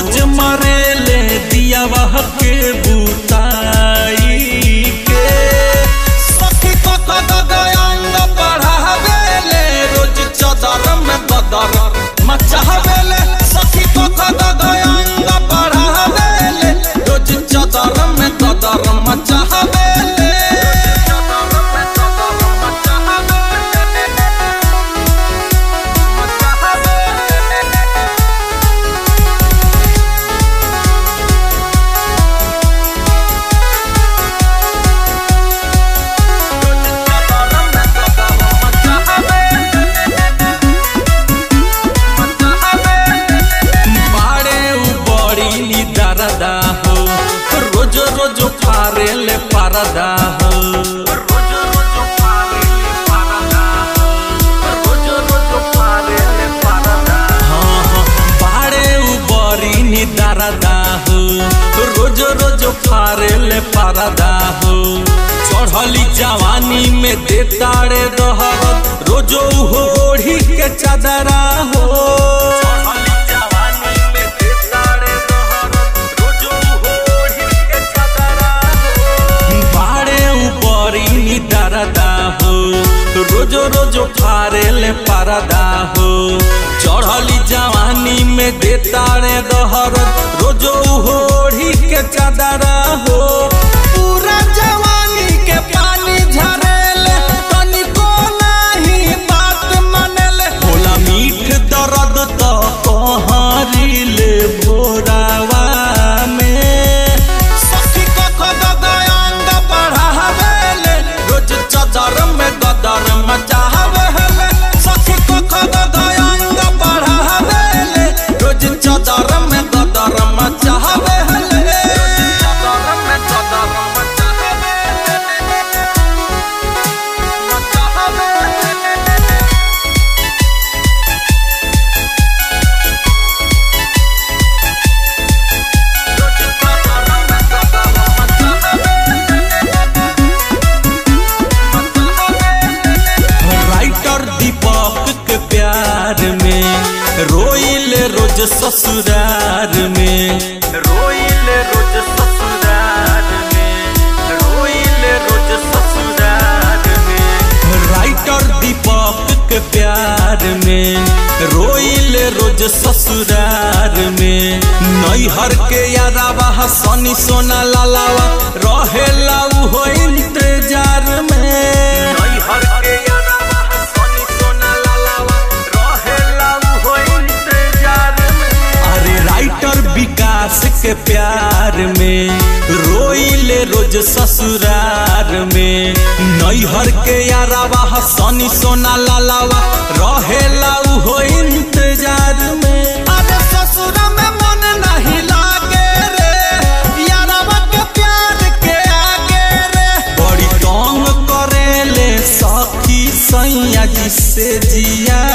रोज मरेले दिया वह के बुताई के सखी को कद अंग बढ़ावेले रोज चदर में बदर मचावेले सखी को कद अंग बढ़ावेले रोज चदर में बदर मचावेले बाड़े उ बड़ी नी दरदा हो रोज रोज फारे ले परदा हो रोज रोज फारे ले परदा हो रोज रोज फारे ले परदा हाँ हाँ बाड़े उ बड़ी नी दरदा हो रोज रोज फारे ले परदा हो चढ़ली जवानी में देताड़े दहरत रोजो होड़ी के चादरा हो चढ़ली जवानी में देताड़े दहरत रोजो होड़ी के चादरा हो बाड़े ऊपरी नी दरदा हो रोजो रोजो फारे ले परदा हो चढ़ली जवानी में देताड़े दहरत रोजो होड़ी के चादरा हो पूरा जवानी के पानी झरेले तनिको नाही बात मानेले होला मीठ दर्द तो कहरिले भोरावा में सखी को खद अंग बढ़ावेले रोज चदर में गदर मचावेले सखी को खद अंग बढ़ावेले रोज चदर में गदर मचावेले चदर में गदर मचावेले मचावेले राइटर दीपक के प्यार में रोइल रोज ससुरार में रोइल रोज ससुरार में रोइल रोज ससुरार में राइटर दीपक के प्यार में रोइल रोज ससुरार में नैहर के यारावा सनी सोना लालावा रहेला उहो इंतजार में नैहर के यारावा सनी सोना लालावा रहेला उहो इंतजार में अरे राइटर विकास के प्यार में रोइले रोज ससुरार में नैहर के यारावा सनी सोना लालावा रहेला उहो इंतजार में अरे ससुरा में मन नहीं लागे रे यारावा के प्यार के आगे रे बड़ी तंग करेले सखी सैया जी से जिया